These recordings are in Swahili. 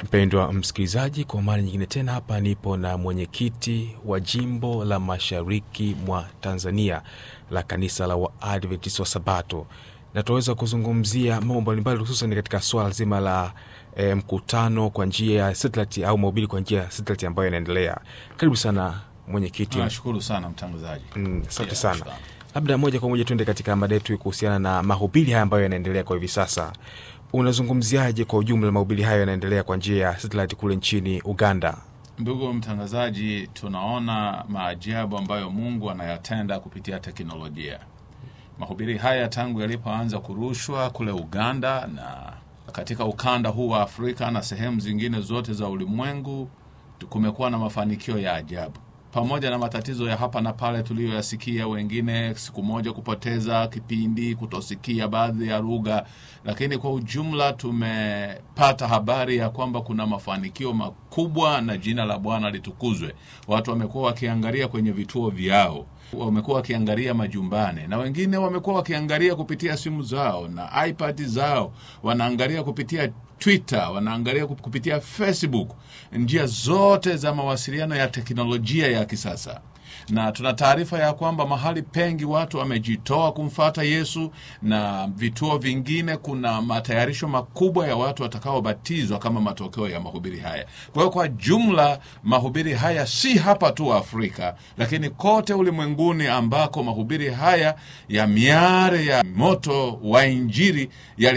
Mpendwa msikilizaji, kwa mara nyingine tena hapa nipo na mwenyekiti wa jimbo la mashariki mwa Tanzania la kanisa la Waadventista wa Sabato, na tunaweza kuzungumzia mambo mbalimbali, hususan katika swala zima la e, mkutano kwa njia ya satellite au mahubiri kwa njia ya satellite ambayo inaendelea. Karibu sana mwenyekiti. Nashukuru sana mtangazaji. Mm, asante Yeah, sana. shukrani. Labda moja kwa moja tuende katika mada yetu kuhusiana na mahubiri haya ambayo yanaendelea kwa hivi sasa. Unazungumziaje kwa ujumla mahubiri hayo yanaendelea kwa njia ya satellite kule nchini Uganda? Ndugu mtangazaji, tunaona maajabu ambayo Mungu anayatenda kupitia teknolojia. Mahubiri haya tangu yalipoanza kurushwa kule Uganda na katika ukanda huu wa Afrika na sehemu zingine zote za ulimwengu, kumekuwa na mafanikio ya ajabu, pamoja na matatizo ya hapa na pale tuliyoyasikia, wengine siku moja kupoteza kipindi, kutosikia baadhi ya lugha, lakini kwa ujumla tumepata habari ya kwamba kuna mafanikio makubwa na jina la Bwana litukuzwe. Watu wamekuwa wakiangalia kwenye vituo vyao wamekuwa wakiangalia majumbani na wengine wamekuwa wakiangalia kupitia simu zao na iPad zao, wanaangalia kupitia Twitter, wanaangalia kup- kupitia Facebook, njia zote za mawasiliano ya teknolojia ya kisasa na tuna taarifa ya kwamba mahali pengi watu wamejitoa kumfata Yesu, na vituo vingine kuna matayarisho makubwa ya watu watakaobatizwa kama matokeo ya mahubiri haya. Kwa hiyo kwa jumla mahubiri haya si hapa tu Afrika, lakini kote ulimwenguni ambako mahubiri haya ya miare ya moto wa Injili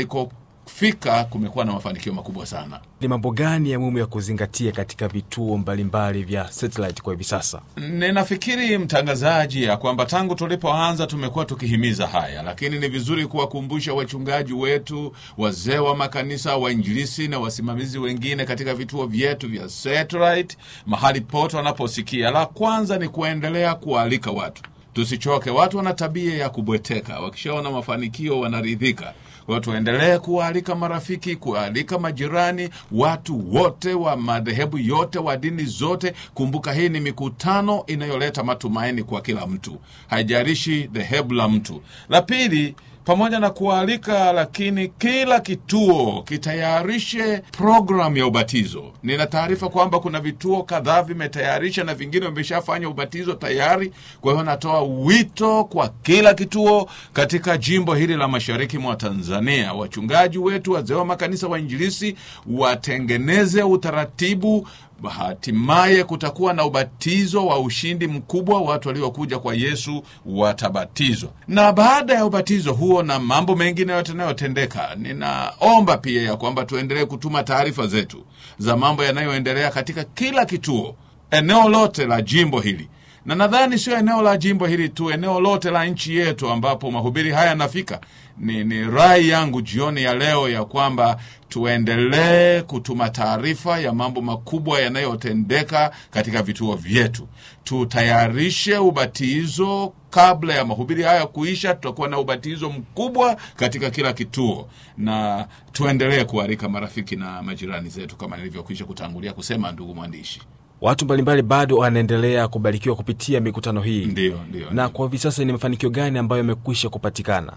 yalikofika, kumekuwa na mafanikio makubwa sana. Ni mambo gani ya muhimu ya kuzingatia katika vituo mbalimbali vya satellite kwa hivi sasa? Ninafikiri mtangazaji, ya kwamba tangu tulipoanza tumekuwa tukihimiza haya, lakini ni vizuri kuwakumbusha wachungaji wetu, wazee wa makanisa, wainjilisi na wasimamizi wengine katika vituo vyetu vya satellite, mahali pote wanaposikia. La kwanza ni kuendelea kuwaalika watu, tusichoke. Watu wana tabia ya kubweteka, wakishaona mafanikio wanaridhika. Kwa hiyo tuendelee kuwaalika marafiki, kuwaalika majirani, watu wote wa madhehebu yote, wa dini zote. Kumbuka hii ni mikutano inayoleta matumaini kwa kila mtu, haijalishi dhehebu la mtu. La pili pamoja na kualika, lakini kila kituo kitayarishe programu ya ubatizo. Nina taarifa kwamba kuna vituo kadhaa vimetayarisha na vingine vimeshafanya ubatizo tayari. Kwa hiyo natoa wito kwa kila kituo katika jimbo hili la mashariki mwa Tanzania, wachungaji wetu, wazee wa makanisa, wainjilisi watengeneze utaratibu hatimaye kutakuwa na ubatizo wa ushindi mkubwa. Watu waliokuja kwa Yesu watabatizwa, na baada ya ubatizo huo na mambo mengine yote yanayotendeka, ninaomba pia ya kwamba tuendelee kutuma taarifa zetu za mambo yanayoendelea katika kila kituo, eneo lote la jimbo hili na nadhani sio eneo la jimbo hili tu, eneo lote la nchi yetu ambapo mahubiri haya yanafika. Ni, ni rai yangu jioni ya leo ya kwamba tuendelee kutuma taarifa ya mambo makubwa yanayotendeka katika vituo vyetu. Tutayarishe ubatizo kabla ya mahubiri haya kuisha. Tutakuwa na ubatizo mkubwa katika kila kituo, na tuendelee kualika marafiki na majirani zetu kama nilivyokwisha kutangulia kusema, ndugu mwandishi. Watu mbalimbali bado wanaendelea kubarikiwa kupitia mikutano hii, Ndio, ndio. na kwa hivi sasa ni mafanikio gani ambayo yamekwisha kupatikana?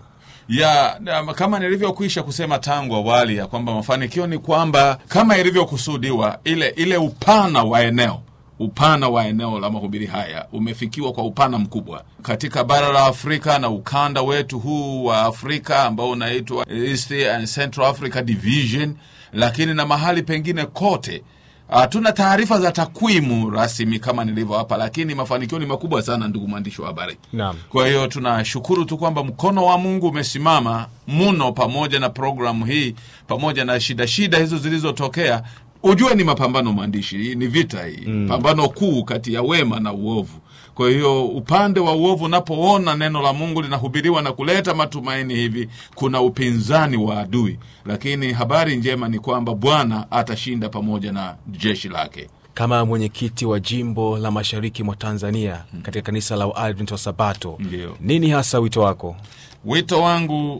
ya na, kama nilivyokwisha kusema tangu awali ya kwamba mafanikio ni kwamba kama ilivyokusudiwa, ile ile upana wa eneo upana wa eneo la mahubiri haya umefikiwa kwa upana mkubwa katika bara la Afrika na ukanda wetu huu wa Afrika ambao unaitwa East and Central Africa Division, lakini na mahali pengine kote. Hatuna taarifa za takwimu rasmi kama nilivyo hapa, lakini mafanikio ni makubwa sana, ndugu mwandishi wa habari. Naam. Kwa hiyo tunashukuru tu kwamba mkono wa Mungu umesimama mno pamoja na programu hii, pamoja na shida shida hizo zilizotokea. Ujue ni mapambano, mwandishi, hii ni vita hii, pambano kuu kati ya wema na uovu. Kwa hiyo upande wa uovu unapoona neno la Mungu linahubiriwa na kuleta matumaini hivi, kuna upinzani wa adui, lakini habari njema ni kwamba Bwana atashinda pamoja na jeshi lake. Kama mwenyekiti wa jimbo la mashariki mwa Tanzania katika kanisa la Waadventista wa Sabato, Ndio. nini hasa wito wako? Wito wangu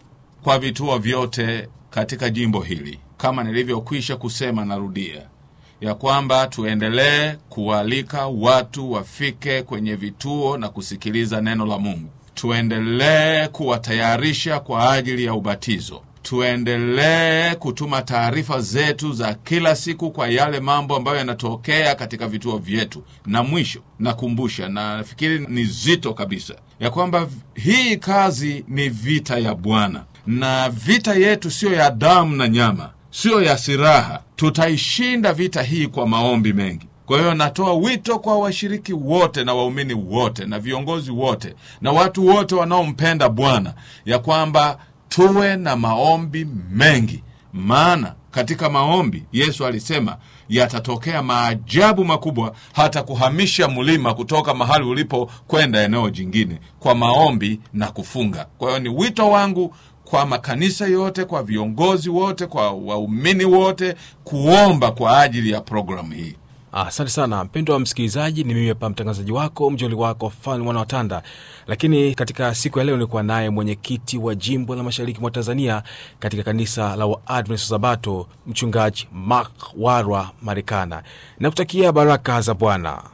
kwa vituo vyote katika jimbo hili, kama nilivyokwisha kusema, narudia ya kwamba tuendelee kualika watu wafike kwenye vituo na kusikiliza neno la Mungu. Tuendelee kuwatayarisha kwa ajili ya ubatizo. tuendelee kutuma taarifa zetu za kila siku kwa yale mambo ambayo yanatokea katika vituo vyetu. Na mwisho nakumbusha, na nafikiri ni zito kabisa, ya kwamba hii kazi ni vita ya Bwana, na vita yetu siyo ya damu na nyama, siyo ya silaha. Tutaishinda vita hii kwa maombi mengi. Kwa hiyo natoa wito kwa washiriki wote na waumini wote na viongozi wote na watu wote wanaompenda Bwana ya kwamba tuwe na maombi mengi, maana katika maombi Yesu alisema yatatokea maajabu makubwa, hata kuhamisha mlima kutoka mahali ulipo kwenda eneo jingine kwa maombi na kufunga. Kwa hiyo ni wito wangu kwa makanisa yote, kwa viongozi wote, kwa waumini wote kuomba kwa ajili ya programu hii. Asante sana mpendo wa msikilizaji, ni mimi hapa mtangazaji wako mjoli wako Fani Mwana Watanda. Lakini katika siku ya leo nilikuwa naye mwenyekiti wa jimbo la mashariki mwa Tanzania katika kanisa la Waadventista Sabato, mchungaji Mark Warwa Marekana. Nakutakia baraka za Bwana.